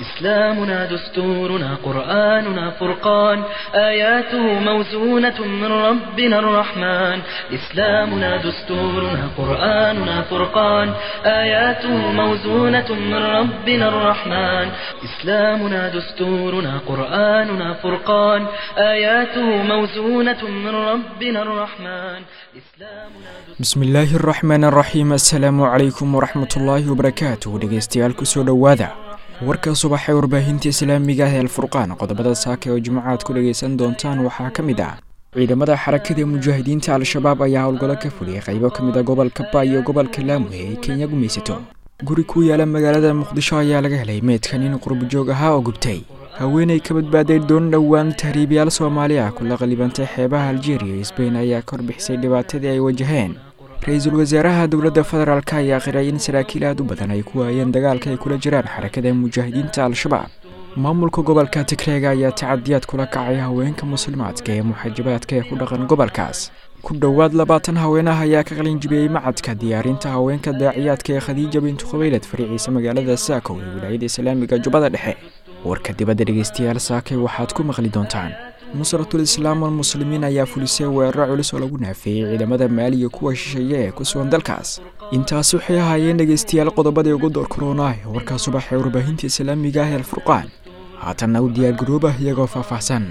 إسلامنا دستورنا قرآننا فرقان آياته موزونة من ربنا الرحمن إسلامنا دستورنا قرآننا فرقان آياته موزونة من ربنا الرحمن إسلامنا دستورنا قرآننا فرقان آياته موزونة من ربنا الرحمن إسلامنا bismi illaahi araxmaan araxiim assalaamu calaykum waraxmatullaahi wabarakaatuh dhegeystayaal kusoo dhowaada warka subaxee warbaahinta islaamiga ah ee alfurqaan qodobada saaka oo jimcaad ku dhegaysan doontaan waxaa ka mid ah ciidamada xarakada mujaahidiinta al-shabaab ayaa howlgallo ka fuliyay qaybo ka mid a gobolka ba iyo gobolka laamwe ay kenya gumaysato guri ku yaala magaalada muqdisho ayaa laga helay meydka nin qurbajoog ahaa oo gubtay haweenay ka badbaaday doon dhowaan tahriibyaal soomaali ah kula qalibantay xeebaha aljeeriya iyo sbain ayaa ka warbixisay dhibaatadii ay wajaheen ra-iisul wasaaraha dowladda federaalk ayaa qiray in saraakiil aad u badan ay ku waayeen dagaalka ay kula jiraan xarakada mujaahidiinta al-shabaab maamulka gobolka tigreega ayaa tacadiyaad kula kacay haweenka muslimaadka ee muxaajabaadka ee ku dhaqan gobolkaas ku dhowaad labaatan haweenah ayaa ka qalinjibiyey macadka diyaarinta haweenka daaciyaadka ee khadiija bintu khubaylad fariiciisa magaalada saakow ee wilaayada islaamiga jubbada dhexe warka dibadda dhegeystayaal saakay waxaad ku maqli doontaan nusratul islaam almuslimiin ayaa fulisay weeraro culus oo lagu naafeeyey ciidamada maaliya kuwa shisheeye ee ku sugan dalkaas intaasi waxay ahaayeen dhegeystayaal qodobadii ugu door koroonah ee warkaa subax ee warbaahinta islaamiga ah ee alfurqaan haatanna u diyaargaroobah iyagoo faahfaahsan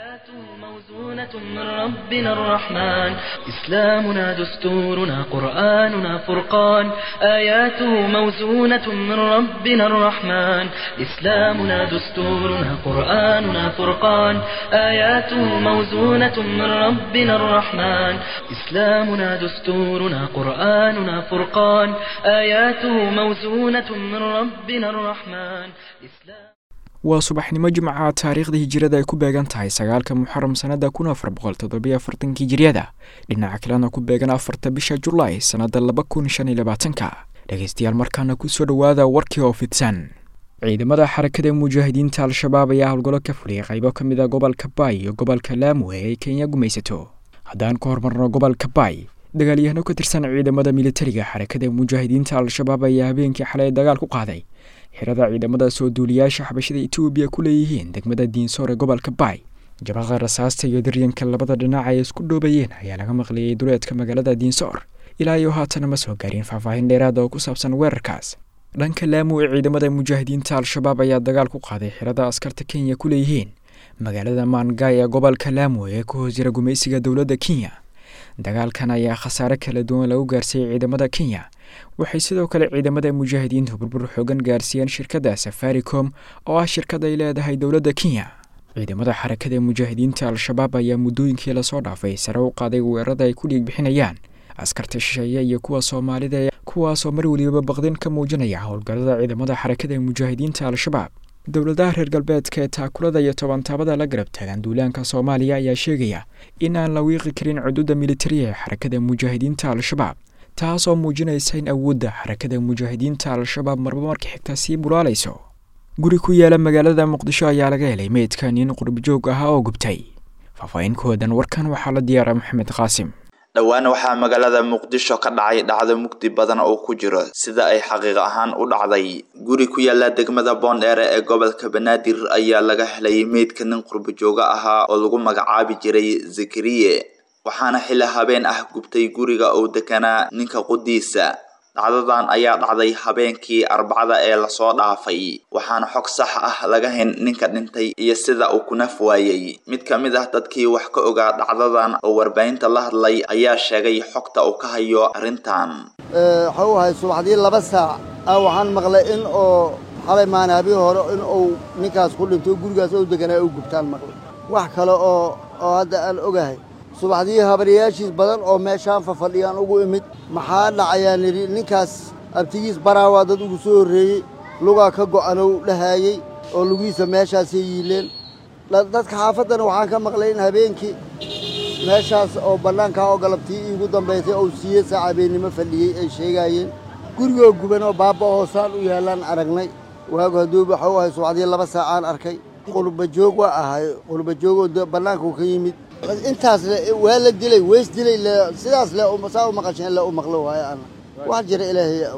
موزونة من ربنا الرحمن إسلامنا دستورنا قرآننا فرقان آياته موزونة من ربنا الرحمن إسلامنا دستورنا قرآننا فرقان آياته موزونة من ربنا الرحمن إسلامنا دستورنا قرآننا فرقان آياته موزونة من ربنا الرحمن إسلام waa subaxnimo jimca taariikhda hijirada ay ku beegan tahay sagaalka muxaram sanada kun afar boqol toddobiyo afartanka hijiriyada dhinaca kalena ku beegan afarta bisha julaay sanada laba kun shan iyo labaatanka dhegeystayaal markaana kusoo dhowaada warkii oo fidsan ciidamada xarakada mujaahidiinta al-shabaab ayaa howlgallo ka fuliyay qaybo ka mid a gobolka baay iyo gobolka laamwe ay kenya gumaysato haddaan ka hormarno gobolka baay dagaalyahano ka tirsan ciidamada militariga xarakada mujaahidiinta al-shabaab ayaa habeenkii xalay dagaal ku qaaday xirada ciidamada soo duuliyaasha xabashada etoobiya ku leeyihiin degmada diinsoor ee gobolka baay jabaqda rasaasta iyo daryanka labada dhinac ay isku dhoobayeen ayaa laga maqliyey duleedka magaalada diinsoor ilaa iyo haatana ma soo gaarin faahfaahin dheeraada oo ku saabsan weerarkaas dhanka laamu ee ciidamada mujaahidiinta al-shabaab ayaa dagaal ku qaaday xirada askarta kenya ku leeyihiin magaalada maangay ee gobolka laamu ee ku hoos jira gumaysiga dowladda kenya dagaalkan ayaa khasaare kala duwan lagu gaarsiiyey ciidamada kenya waxay sidoo kale ciidamada mujaahidiintu burbur xoogan gaarsiiyeen shirkadda safaricom oo ah shirkad ay leedahay dowladda kenya ciidamada xarakada mujaahidiinta al-shabaab ayaa muddooyinkii lasoo dhaafay sare u qaaday weerarada ay ku dhiig bixinayaan askarta shisheeye iyo kuwa soomaalida kuwaasoo mar welibaba baqdin ka muujinaya howlgallada ciidamada xarakada mujaahidiinta al-shabaab dowladaha reer galbeedka ee taakulada iyo tobantaabada la garab taagan duulaanka soomaaliya ayaa sheegaya in aan la wiiqi karin cududa militariya ee xarakada mujaahidiinta al-shabaab taas oo muujinaysa in awoodda xarakada mujaahidiinta al-shabaab marba marka xigta sii bulaalayso guri ku yaala magaalada muqdisho ayaa laga helay meydka nin qurbajoog ahaa oo gubtay faahfaahinkoodan warkan waxaa la diyaara maxamed qaasim dhowaan waxaa magaalada muqdisho ka dhacay dhacdo mugdi badan oo ku jiro sida ay xaqiiq ahaan u dhacday guri ku yaala degmada boondheere ee gobolka banaadir ayaa laga helay meydka nin qurbajooga ahaa oo lagu magacaabi jiray zakariye waxaana xilli habeen ah gubtay guriga uu deganaa ninka qudiisa dhacdadan ayaa dhacday habeenkii arbacada ee lasoo dhaafay waxaana xog sax ah laga hayn ninka dhintay iyo sida uu ku naf waayey mid ka mid ah dadkii wax ka ogaa dhacdadan oo warbaahinta la hadlay ayaa sheegay xogta uu ka hayo arrintan waxa uu ahay subaxdii laba saac ah waxaan maqlay in oo xalay maanaabii hore in uu ninkaas ku dhinto gurigaas ou deganaa u gubtaan maqlay wax kale oo oo hadda aan ogahay subaxdii habaryaashiis badan oo meeshaan fafadhiyaan ugu imid maxaa dhacayaan idhi ninkaas abtigiis baraawaa dad ugu soo horreeyey lugaa ka go'anow dhahaayey oo lugihiisa meeshaasay yiileen dadka xaafaddana waxaan ka maqlay in habeenkii meeshaas oo bannaankaa oo galabtii iigu dambaysay ou siiye saacabeennimo fadhiyey ay sheegaayeen gurigoo guban oo baabba hoosaan u yaallaan aragnay waagu hadduu waxau ahay subaxdii laba saacaan arkay qurbajoog waa ahay qurbajoogoo bannaanku ka yimid intaas le waa la dilay weys dilay le sidaas le saa u maqasheen le u maqlo waayo ana wax jira ilaahay og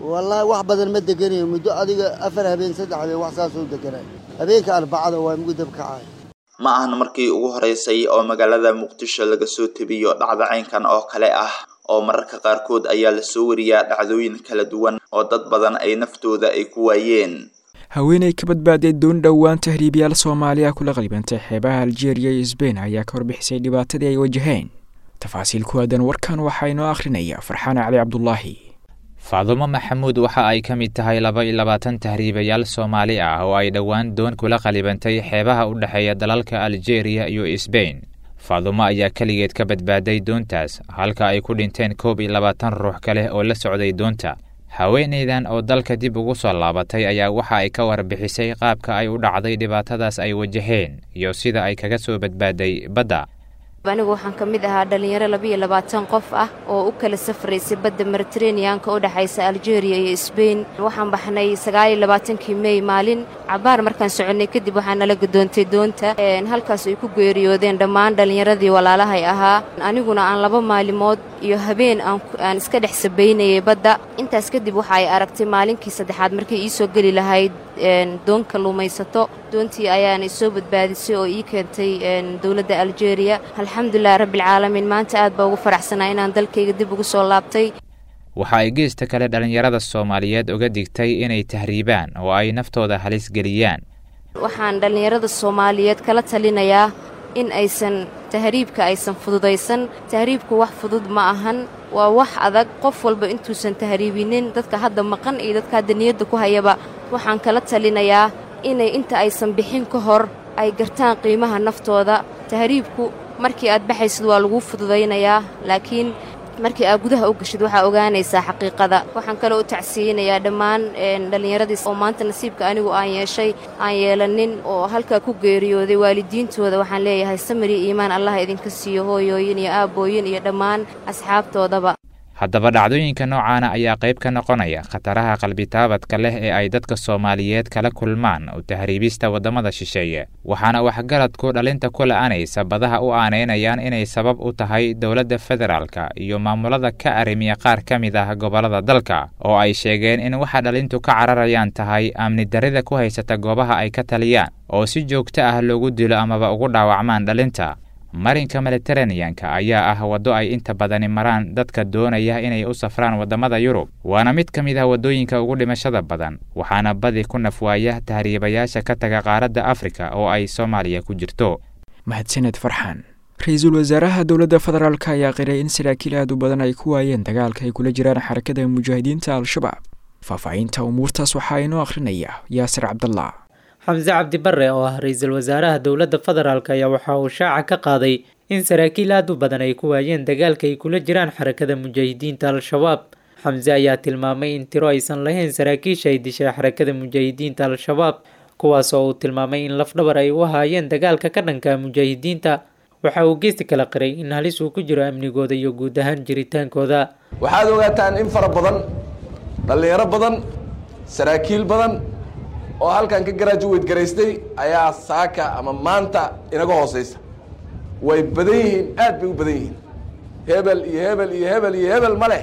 wallaahi wax badan ma deganayo muddo adiga afar habeen saddex habeen wax saasoo deganay habeenka arbacada waa mugu dab kacay ma ahan markii ugu horeysay oo magaalada muqdisho laga soo tebiyo dhacda caynkan oo kale ah oo mararka qaarkood ayaa lasoo wariyaa dhacdooyin kala duwan oo dad badan ay naftooda ay ku waayeen haweeney ka badbaaday doon dhowaan tahriibyaal soomaaliya kula qalibantay xeebaha aljeeriya iyo sbain ayaa ka warbixisay dhibaatadii ay wajaheen tafaasiil ku aadan warkan waxaa inoo akhrinaya farxaan cali cabdulaahi faadumo maxamuud waxa ay ka mid tahay laba iyo labaatan tahriibayaal soomaali ah oo ay dhowaan doon kula qalibantay xeebaha u dhexeeya dalalka aljeeriya iyo sbain faadumo ayaa keligeed ka badbaaday doontaas halka ay ku dhinteen koob iyo labaatan ruux kale oo la socday doonta haweenaydan oo dalka dib ugu soo laabatay ayaa waxa ay ka warbixisay qaabka ay u dhacday dhibaatadaas ay wajaheen iyo sida ay kaga soo badbaaday badda anigu waxaan ka mid ahaa dhallinyaro labiiyo labaatan qof ah oo u kala safraysay badda mediteraneanka u dhexaysa aljeeriya iyo sbain waxaan baxnay sagaaliyo labaatankii mey maalin cabaar markaan soconnay kadib waxaa nala gadoontay doonta halkaas ay ku geeriyoodeen dhammaan dhallinyaradii walaalahay ahaa aniguna aan laba maalimood iyo habeen aan iska dhex sabaynayay badda intaas kadib waxa ay aragtay maalinkii saddexaad markay ii soo geli lahayd doon kalluumaysato doontii ayaana isoo badbaadisay oo ii keentay dowladda aljeeriya alxamdulilahi rabbialcaalamiin maanta aad baa ugu faraxsanaa inaan dalkayga dib ugu soo laabtay waxa ay geesta kale dhallinyarada soomaaliyeed uga digtay inay tahriibaan oo ay naftooda halis geliyaan waxaan dhallinyarada soomaaliyeed kala talinayaa in aysan tahriibka aysan fududaysan tahriibku wax fudud ma ahan waa wax adag qof walba intuusan tahriibinin dadka hadda maqan iyo dadka hadda niyadda ku hayaba waxaan kala talinayaa inay inta aysan bixin ka hor ay gartaan qiimaha naftooda tahriibku markii aad baxaysid waa laguu fududaynayaa laakiin markii aad gudaha u gashid waxaa ogaanaysaa xaqiiqada waxaan kaloo u tacsiyeynayaa dhammaan dhallinyaradiis oo maanta nasiibka anigu aan yeeshay aan yeelanin oo halkaa ku geeriyooday waalidiintooda waxaan leeyahay samiri iimaan allah idinka siiyo hooyooyin iyo aabbooyin iyo dhammaan asxaabtoodaba haddaba dhacdooyinka noocaana ayaa qayb ka noqonaya khataraha qalbitaabadka leh ee ay dadka soomaaliyeed kala kulmaan u tahriibista waddamada shisheeye waxaana waxgaradku dhalinta ku la'anaysa badaha u aanaynayaan inay sabab u tahay dowladda federaalka iyo maamulada ka arrimiya qaar ka mid ah gobollada dalka oo ay sheegeen in waxa dhalintu ka cararayaan tahay amni darrida ku haysata goobaha ay ka taliyaan oo si joogto ah loogu dilo amaba ugu dhaawacmaan dhalinta marinka mediteraneanka ayaa ah waddo ay inta badani maraan dadka doonaya inay u safraan waddamada yurub waana mid ka mid ah waddooyinka ugu dhimashada badan waxaana badi ku nafwaaya tahriibayaasha ka taga qaaradda afrika oo ay soomaaliya ku jirto mahadsaned farxaan ra-iisul wasaaraha dowladda federaalk ayaa qiray in saraakiil aad u badan ay ku waayeen dagaalka ay kula jiraan xarakada mujaahidiinta al-shabaab faahfaahinta umuurtaas waxaa inoo akhrinaya yaasir cabdallah xamse cabdi barre oo ah ra-iisul wasaaraha dowladda federaalk ayaa waxa uu shaaca ka qaaday in saraakiil aad u badan ay ku waayeen dagaalka ay kula jiraan xarakada mujaahidiinta al-shabaab xamse ayaa tilmaamay in tiro aysan lahayn saraakiisha ay dishay xarakada mujaahidiinta al-shabaab kuwaas oo uu tilmaamay in lafdhabar ay u ahaayeen dagaalka ka dhanka mujaahidiinta waxa uu geesti kala qiray in halis uu ku jiro amnigooda iyo guud ahaan jiritaankooda waxaad ogaataan in fara badan dhallinyaro badan saraakiil badan oo halkan ka garaajuweyd garaystay ayaa saaka ama maanta inaga hooseysa way badan yihiin aad bay u badan yihiin hebel iyo hebel iyo hebel iyo hebel ma leh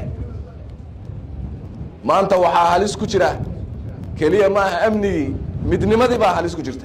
maanta waxaa halis ku jira keliya ma aha amnigii midnimadii baa halis ku jirta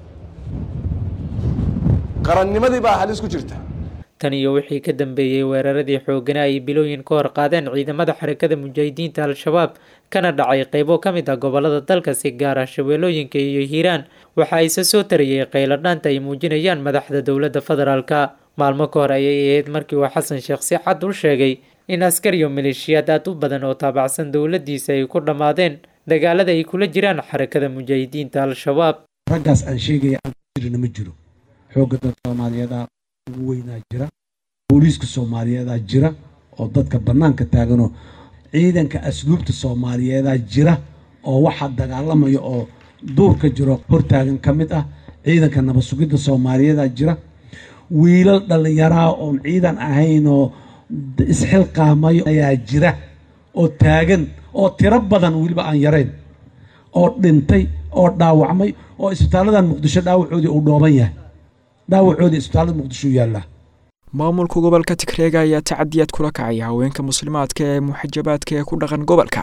qarannimadii baa halis ku jirta tan iyo wixii ka dambeeyey weeraradii xoogana ay bilooyin ka hor qaadeen ciidamada xarakada mujaahidiinta al-shabaab kana dhacay qaybo ka mid ah gobolada dalka si gaar ah shabeellooyinka iyo hiiraan waxa ayse soo tariyey qayladhaanta ay muujinayaan madaxda dowladda federaalka maalmo ka hor ayay ahayd markii uu xasan sheekh si cad u sheegay in askar iyo maleeshiyaad aad u badan oo taabacsan dowladdiisa ay ku dhammaadeen dagaalada ay kula jiraan xarakada mujaahidiinta al-shabaab raggaas aan sheegaya aan ku jirina ma jiro xoogga dad soomaaliyeeda ugu weynaa jira booliiska soomaaliyeedaa jira oo dadka bannaanka taaganoo ciidanka asluubta soomaaliyeedaa jira oo waxaa dagaalamaya oo duurka jiro hortaagan ka mid ah ciidanka nabad sugidda soomaaliyeedaa jira wiilal dhallinyaraha oon ciidan ahayn oo isxilqaamayo ayaa jira oo taagan oo tiro badan weliba aan yarayn oo dhintay oo dhaawacmay oo isbitaaladan muqdisho dhaawacoodii uu dhooban yahay dhaawacoodii isbitaalada muqdisho yaallaa maamulka gobolka tigreega ayaa tacadiyaad kula kacaya haweenka muslimaadka ee muxajabaadka ee ku dhaqan gobolkaas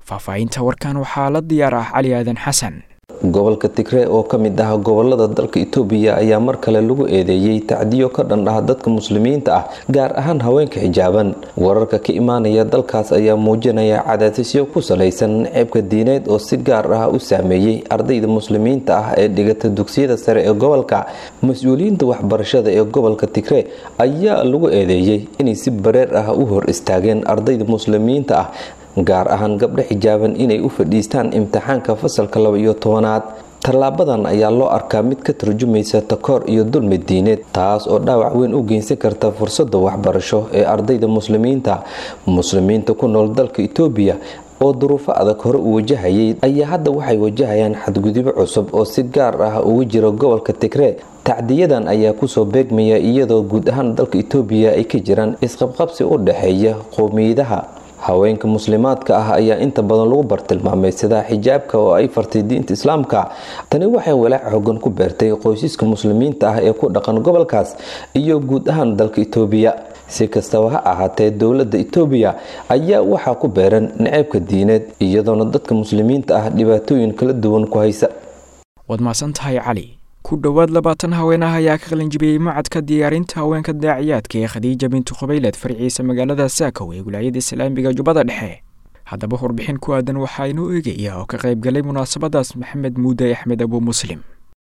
faahfaahinta warkan waxaa la diyaar ah cali aadan xasan gobolka tigree oo ka mid ah gobolada dalka itoobiya ayaa mar kale lagu eedeeyey tacdiyo ka dhan ah dadka muslimiinta ah gaar ahaan haweenka xijaaban wararka ka imaanaya dalkaas ayaa muujinaya cadaadisyo ku salaysan ceebka diineed oo si gaar ah u saameeyey ardayda muslimiinta ah ee dhigata dugsiyada sare ee gobolka mas-uuliyiinta waxbarashada ee gobolka tigree ayaa lagu eedeeyey inay si bareer ah u hor istaageen ardayda muslimiinta ah gaar ahaan gabdho xijaaban inay u fadhiistaan imtixaanka fasalka laba iyo tobanaad tallaabadan ayaa loo arkaa mid ka turjumaysa takoor iyo dulmi diineed taas oo dhaawac weyn u geysan karta fursadda waxbarasho ee ardayda muslimiinta muslimiinta ku nool dalka itoobiya oo duruufo adag hore u wajahayay ayaa hadda waxay wajahayaan xadgudubyo cusub oo si gaar ah ugu jira gobolka tigree tacdiyadan ayaa kusoo beegmaya iyadoo guud ahaan dalka itoobiya ay ka jiraan isqabqabsi u dhexeeya qowmiyadaha haweenka muslimaadka ah ayaa inta badan lagu bartilmaameysadaa xijaabka oo ay fartay diinta islaamka tani waxay walaac xogan ku beertay qoysaska muslimiinta ah ee ku dhaqan gobolkaas iyo guud ahaan dalka itoobiya si kastaba ha ahaatee dowladda itoobiya ayaa waxaa ku beeran naceebka diineed iyadoona dadka muslimiinta ah dhibaatooyin kala duwan ku haysa waad mahadsan tahay cali ku dhowaad labaatan haween ah ayaa ka qalinjibiyey macadka diyaarinta haweenka daaciyaadka ee khadiija bintu khubayled farciisa magaalada saakow ee wilaayada islaamiga jubbada dhexe haddaba warbixin ku aadan waxaa inoo eegaya oo ka qayb galay munaasabadaas maxamed muude axmed abu muslim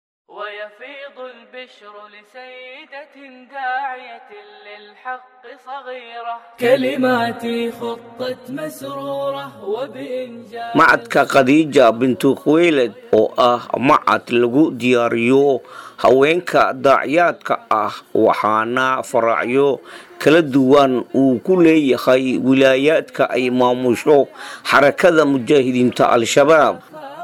macadka khadiija bintu khuweyled oo ah macad lagu diyaariyo haweenka daaciyaadka ah waxaana faraacyo kala duwan uu ku leeyahay wilaayaadka ay maamusho xarakada mujaahidiinta al-shabaab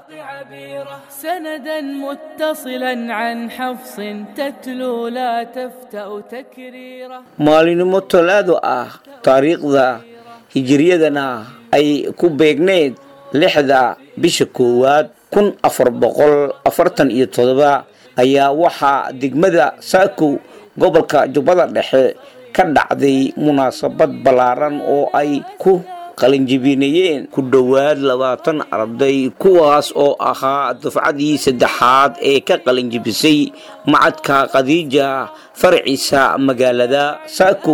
سندا متصلا عن حفص تتلو لا تفتأ تكريره maalinimo talaado ah taariikhda hijiriyadana ay ku beegneed lixda bisha koowaad kun afar boqol afartan iyo todoba ayaa waxaa degmada saakow gobolka jubbada dhexe ka dhacday munaasabad ballaaran oo ay ku qalinjibinayeen ku dhowaad labaatan arday kuwaas oo ahaa dufcadii saddexaad ee ka qalinjibisay macadka khadiija farciisa magaalada saakow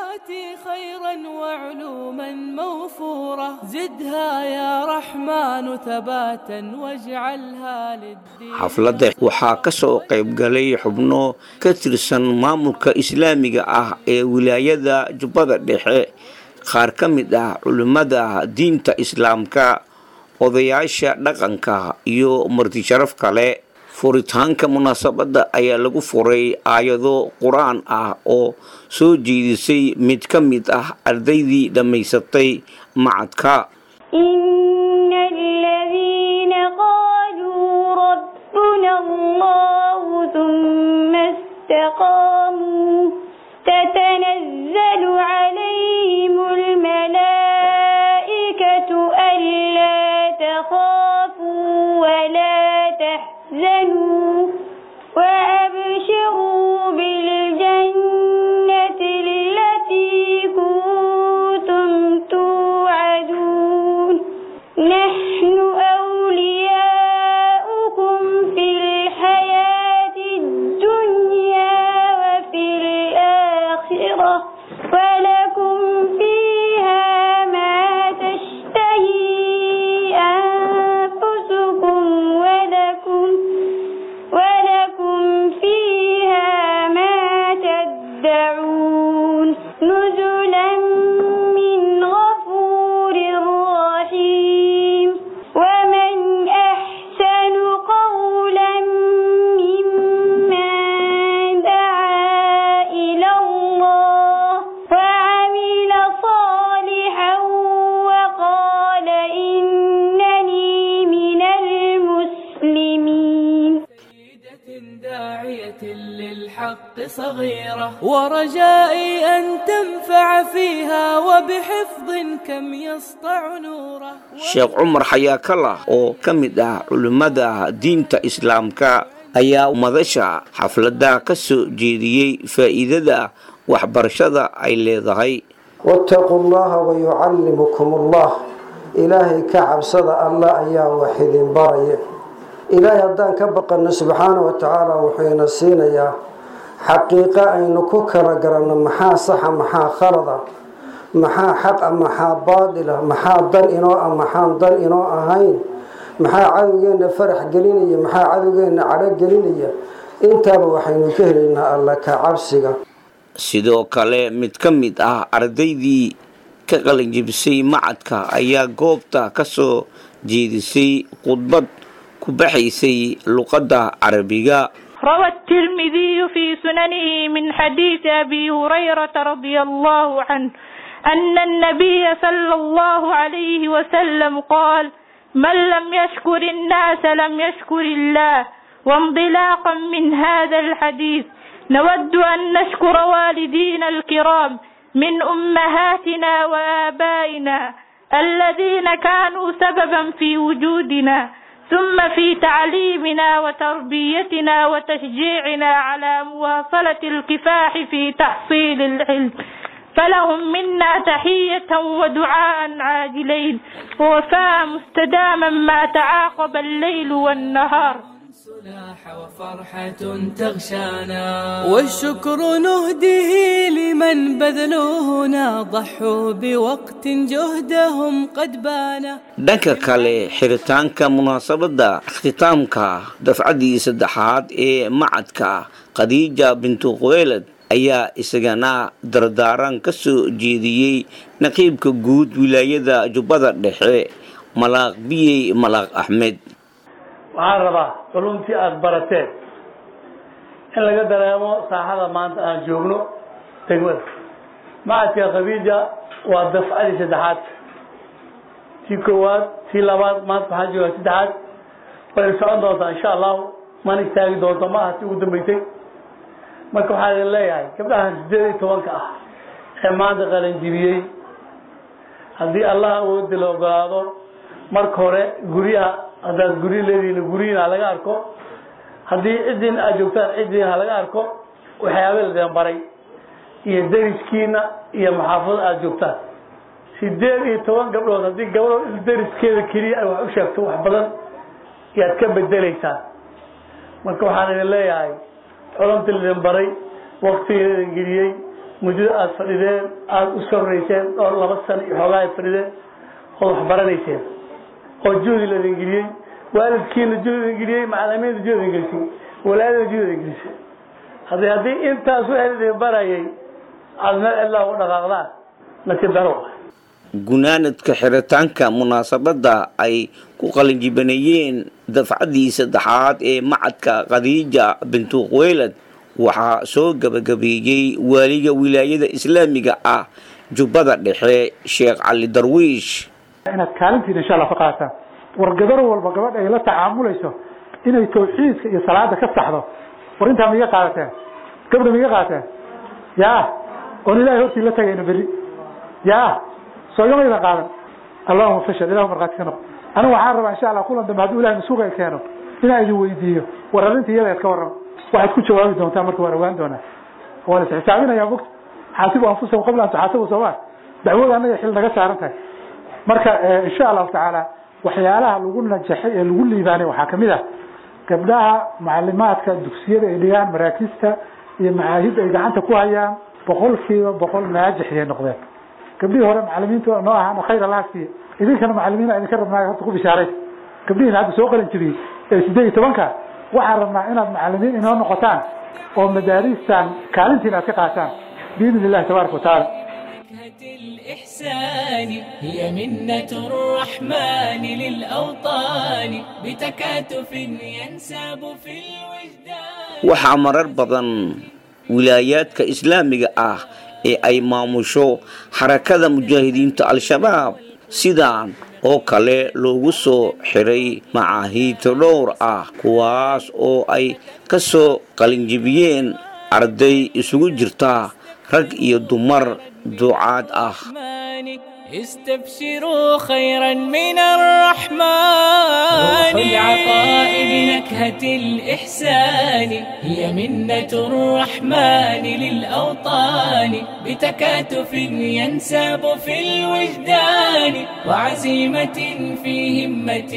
xafladda waxaa ka soo qayb galay xubno ka tirsan maamulka islaamiga ah ee wilaayada jubbada dhexe qaar ka mid ah culimmada diinta islaamka odayaasha dhaqanka iyo martisharaf kale furitaanka munaasabadda ayaa lagu furay aayado qur-aan ah oo soo jeedisay mid ka mid ah ardaydii dhammaysatay macadka تتنزل عليهم الملائكة ألا تخافوا ولا تحزنوا وأبشروا بالجنة التي كنتم توعدون نحن أولياؤكم في الحياة الدنيا وفي الآخرة ولكم فيها ما تشتهي أنفسكم ولكم ولكم فيها ما تدعون نزلا من غفور رحيم ومن أحسن قولا ممن دعا إلى الله وعمل صالحا وقال إنني من المسلمين داعية للحق صغيرة ورجائي أن تنفع فيها وبحفظ كم يسطع نوره sheekh cumar xayaakala oo ka mid ah culimmada diinta islaamka ayaa madasha xafladda ka soo jeediyey faa'iidada waxbarashada ay leedahay واتقوا الله ويعلمكم الله ilaahay ka cabsada allah ayaa wax idin baraya ilaahay haddaan ka baqanno subxaana wa tacaala wuxuuna siinayaa xaqiiqo aynu ku kala garanno maxaa saxa maxaa khalada maxaa xaqa maxaa baadila maxaa dan inoo ah maxaan dan inoo ahayn maxaa cadowgeenna farax gelinaya maxaa cadowgeenna cadho gelinaya intaaba waxaynu ka helaynaa alla ka cabsiga sidoo kale mid ka mid ah ardaydii ka qalinjibisay macadka ayaa goobta ka soo jeedisay khudbad ku baxaysay luqadda carabiga روى الترمذي في سننه من حديث أبي هريرة رضي الله عنه أن النبي صلى الله عليه وسلم قال من لم يشكر الناس لم يشكر الله وانطلاقا من هذا الحديث نود أن نشكر والدينا الكرام من أمهاتنا وآبائنا الذين كانوا سببا في وجودنا ثم في تعليمنا وتربيتنا وتشجيعنا على مواصلة الكفاح في تحصيل العلم فلهم منا تحية ودعاء عاجلين ووفاء مستداما ما تعاقب الليل والنهار وفرحة تغشانا والشكر نهديه لمن بذلوا هنا ضحوا بوقت جهدهم قد بانا dhanka kale xiritaanka munaasabadda ikhtitaamka dafcaddii saddexaad ee macadka khadiija bintu quweylad ayaa isagana dardaaran ka soo jeediyey naqiibka guud wilaayada jubbada dhexe malaaq biyey malaaq axmed waxaan rabaa culumtii aada barateen in laga dareemo saaxada maanta aan joogno degmada macadka khabiija waa dafcadii saddexaad tii koowaad tii labaad maanta waxaan joogaa saddexaad wayna socon doontaa insha allahu mana istaagi doonto ma aha tii ugu dambeysay marka waxaa idin leeyahay gabdhahan sideed iyo tobanka ah ee maanta qalanjibiyey haddii allah awoodi la ogolaado marka hore guryaha haddaad guryo leedihiin guryihin ha laga arko haddii ciddin aad joogtaan ciddin ha laga arko waxyaaba ladin baray iyo deriskiina iyo maxaafada aada joogtaan sideed iyo toban gabdhood haddii gabdho deriskeeda keliya ay wax u sheegto wax badan yaad ka bedelaysaan marka waxaan idin leeyahay culumta ladin baray waktiga idin geliyey muddada aada fadhideen aada u sarrayseen dhowr laba sano iyo xoogaa aad fadhideen ood wax baranayseen oo juhdi ladin geliyey waalidkiina juhdi idin geliyey macalimiinta juhdi idin gelisay walaadina juhdi idin gelisay haddii haddii intaas wixii idin barayay aada meel cidlaa u dhaqaaqdaan nasiib daro gunaanadka xiritaanka munaasabadda ay ku qalinjibaneeyeen dafcaddii saddexaad ee macadka khadiija bintu quweylad waxaa soo gabagabeeyey waaliga wilaayada islaamiga ah jubbada dhexe sheekh cali darwiish inaad kaalintiina insha allah ka qaataan war gabar walba gabadha ay la tacaamulayso inay tawxiidka iyo salaada ka saxdo war intaa ma iga qaadateen gabdha ma iga qaadateen ya oon ilahay hortii la tagayno berri ya soo igama idan qaadan allahuma fashal ilahu markhaati ka noqo anigu waxaan rabaa insha allah kulan dambe hadduu ilahay masuuqa keeno inaan idin weydiiyo war arrinta iyada ad ka warrama waxaad ku jawaabi doontaa marka waan ogaan doonaa waan is xisaabinayaa mogta xaasibu anfusakum qabla an tuxaasabu soomaa dacwada annaga xil naga saaran tahay marka insha allahu tacaala waxyaalaha lagu najaxay ee lagu liibaanay waxaa kamid ah gabdhaha macalimaadka dugsiyada ay dhigaan maraakista iyo macaahidda ay gacanta ku hayaan boqolkiiba boqol naajix ayay noqdeen gabdhihii hore macalimiinta noo ahaana khayr allaha siiya idinkana macalimiina idinka rabnaa horta ku bishaaray gabdhihiina hadda soo qalin jibiyey ee sideed iyo tobanka waxaan rabnaa inaad macalimiin inoo noqotaan oo madaaristan kaalintiina aad ka qaataan biidn illahi tabaaraka watacaala الإحسان هي منة الرحمن للأوطان بتكاتف ينساب في الوجدان waxaa marar badan wilaayaadka islaamiga ah ee ay maamusho xarakada mujaahidiinta al-shabaab sidaan oo kale loogu soo xiray macaahiidta dhowr ah kuwaas oo ay ka soo qalinjibiyeen arday isugu jirta rag iyo dumar ducaad ah استبشروا خيرا من الرحمن روح العطاء بنكهة الإحسان هي منة الرحمن للأوطان بتكاتف ينساب في الوجدان وعزيمة في همة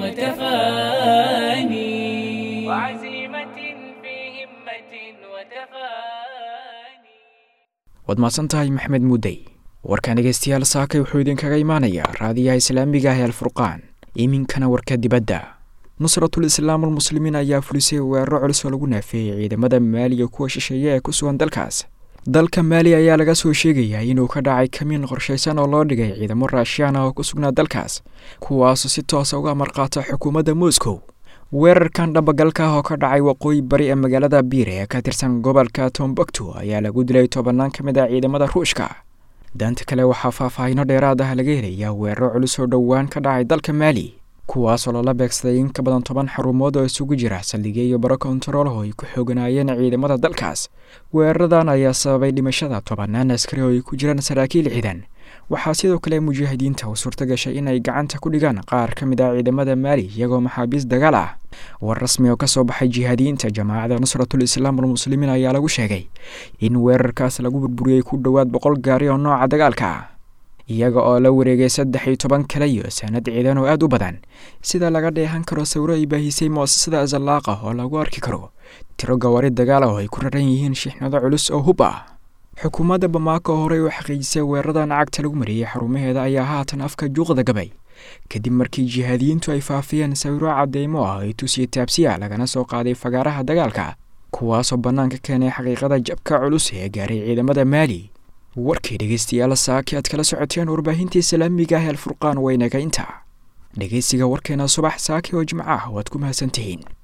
وتفاني وعزيمة في همة وتفاني waad mahadsan tahay maxmed muudey warkan dhegeystayaal saakay wuxuu idinkaga imaanayaa raadiyaha islaamiga ah ee alfurqaan iminkana warka dibadda nusratul islaam almuslimiin ayaa fulisay weeraro culus oo lagu naafeeyey ciidamada maaliya kuwa shisheeye ee ku sugan dalkaas dalka maali ayaa laga soo sheegayaa inuu ka dhacay kamiin qorshaysan oo loo dhigay ciidamo raashiyaan ah oo ku sugnaa dalkaas kuwaasoo si toosa uga marqaata xukuumadda moscow weerarkan dhabagalka ah oo ka dhacay waqooyi bari ee magaalada biire ee ka tirsan gobolka tombuktu ayaa lagu dilay tobannaan ka mid ah ciidamada ruushka danta kale waxaa faahfaahino dheeraad ah laga helayaa weeraro culus oo dhowaan ka dhacay dalka maali kuwaasoo lala beegsaday in ka badan toban xarumood oo isugu jira saldhigyo iyo baro kontaroolaho ay ku xooganaayeen ciidamada dalkaas weeraradan ayaa sababay dhimashada tobannaan askari oo ay ku jiraan saraakiil ciidan waxaa sidoo kale mujaahidiinta u suurta gashay in ay gacanta ku dhigaan qaar ka mid ah ciidamada maali iyagoo maxaabiis dagaal ah war rasmi oo ka soo baxay jihaadiyiinta jamaacada nusratul islaam almuslimiin ayaa lagu sheegay in weerarkaas lagu burburiyey ku dhowaad boqol gaari oo nooca dagaalka ah iyaga oo la wareegay saddex iyo toban kale iyo sanad ciidan oo aad u badan sida laga dheehan karo sawiro ay baahisay mu'asasada azallaaqa oo lagu arki karo tiro gawaari dagaal ah oo ay ku raran yihiin shixnado culus oo hub ah xukuumadda bamaako horey u xaqiijisay weeraradan cagta lagu mariyey xarumaheeda ayaa haatan afka juuqda gabay kadib markii jihaadiyiintu ay faafiyeen sawiro cadeymo ah ay tusiya taabsiya lagana soo qaaday fagaaraha dagaalka kuwaasoo bannaanka keenay xaqiiqada jabka culus ee gaaray ciidamada maali warkii dhegeystayaal saaki aad kala socoteen warbaahinta islaamiga ah ee alfurqaan waynaga inta dhegeysiga warkeena subax saaki oo jimco ah waad ku mahadsantihiin